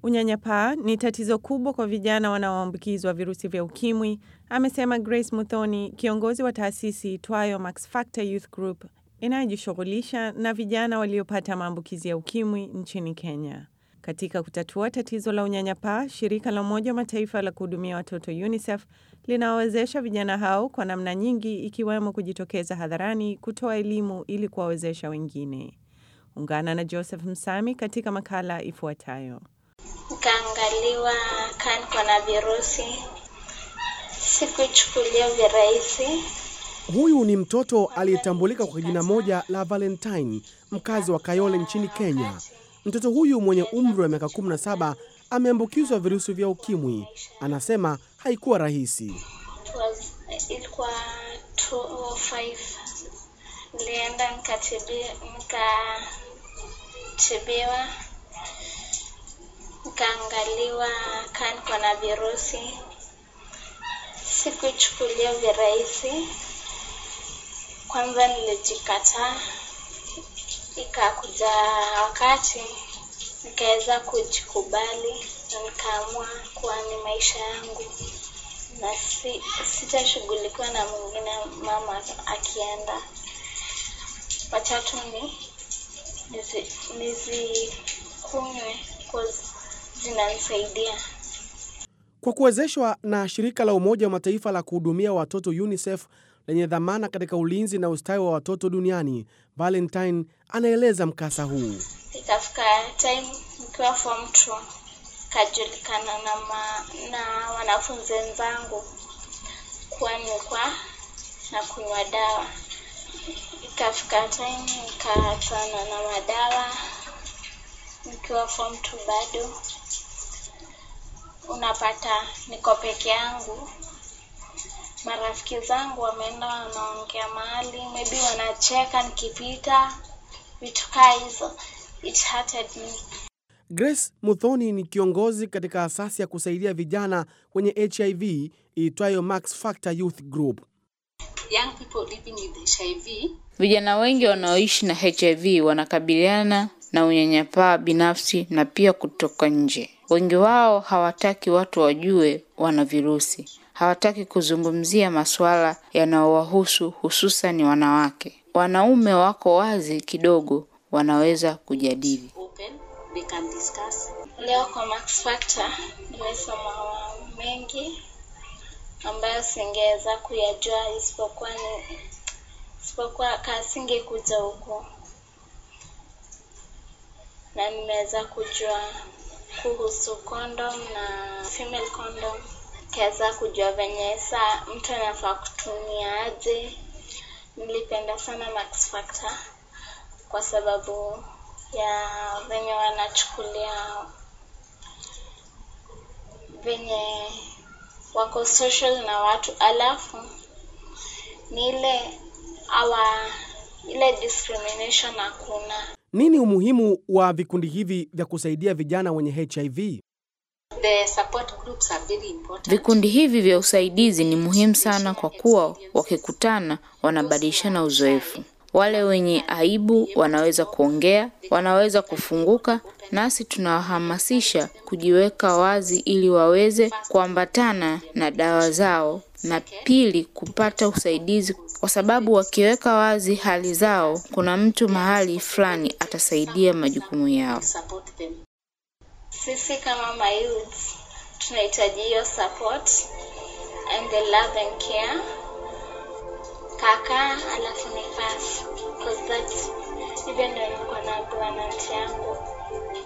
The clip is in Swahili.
Unyanyapaa ni tatizo kubwa kwa vijana wanaoambukizwa virusi vya ukimwi, amesema Grace Muthoni, kiongozi wa taasisi itwayo Max Factor Youth Group inayojishughulisha na vijana waliopata maambukizi ya ukimwi nchini Kenya. Katika kutatua tatizo la unyanyapaa, shirika la Umoja wa Mataifa la kuhudumia watoto UNICEF linawawezesha vijana hao kwa namna nyingi, ikiwemo kujitokeza hadharani kutoa elimu ili kuwawezesha wengine. Ungana na Joseph Msami katika makala ifuatayo. Nikaangaliwa kaa niko na virusi, sikuchukulia virahisi. Huyu ni mtoto aliyetambulika kwa jina moja la Valentine, mkazi wa Kayole nchini Kenya. Mtoto huyu mwenye umri wa miaka 17 ameambukizwa virusi vya ukimwi. Anasema haikuwa rahisi. It was, ilikuwa 205 nilienda nikatibiwa, nikatibiwa nikaangaliwa kaa niko na virusi, sikuchukulia virahisi. Kwanza nilijikataa, ikakuja wakati nikaweza kujikubali na nikaamua kuwa ni maisha yangu na si, sitashughulikiwa na mwingine mama akienda. Watatu ni nizi- nizikunywe cause zinanisaidia. Kwa kuwezeshwa na shirika la Umoja wa Mataifa la kuhudumia watoto UNICEF lenye dhamana katika ulinzi na ustawi wa watoto duniani, Valentine anaeleza mkasa huu. Ikafika time nikiwa form 2 kajulikana na, ma, na wanafunzi wenzangu kuwa nilikuwa na kunywa dawa. Ikafika time nikaachana na madawa nikiwa form 2 bado. Unapata niko peke yangu, marafiki zangu wameenda wanaongea mahali, maybe wanacheka nikipita, vitu kaa hizo. It hurted me. Grace Muthoni ni kiongozi katika asasi ya kusaidia vijana wenye HIV iitwayo Max Factor Youth Group. young people living with HIV Vijana wengi wanaoishi na HIV wanakabiliana na unyanyapaa binafsi na pia kutoka nje. Wengi wao hawataki watu wajue wana virusi, hawataki kuzungumzia masuala yanayowahusu hususan wanawake. Wanaume wako wazi kidogo, wanaweza kujadili. open, they can discuss. Leo kwa Max Factor nimesoma mambo mengi ambayo singeweza kuyajua isipokuwa ni isipokuwa kasingekuja huku, na nimeweza kujua kuhusu condom na female condom, kaweza kujua venye saa mtu anafaa kutumia aje. Nilipenda sana Max Factor kwa sababu ya venye wanachukulia venye wako social na watu, alafu ni ile awa ile discrimination hakuna. Nini umuhimu wa vikundi hivi vya kusaidia vijana wenye HIV? The support groups are very important. Vikundi hivi vya usaidizi ni muhimu sana kwa kuwa wakikutana wanabadilishana uzoefu. Wale wenye aibu wanaweza kuongea, wanaweza kufunguka, nasi tunawahamasisha kujiweka wazi ili waweze kuambatana na dawa zao, na pili kupata usaidizi, kwa sababu wakiweka wazi hali zao, kuna mtu mahali fulani atasaidia majukumu yao. Support them. Sisi kama mayouth tunahitaji hiyo support and the love and care. Kaka alafu ni pass because that's hivyo ndio nilikuwa naambiwa na aunty yangu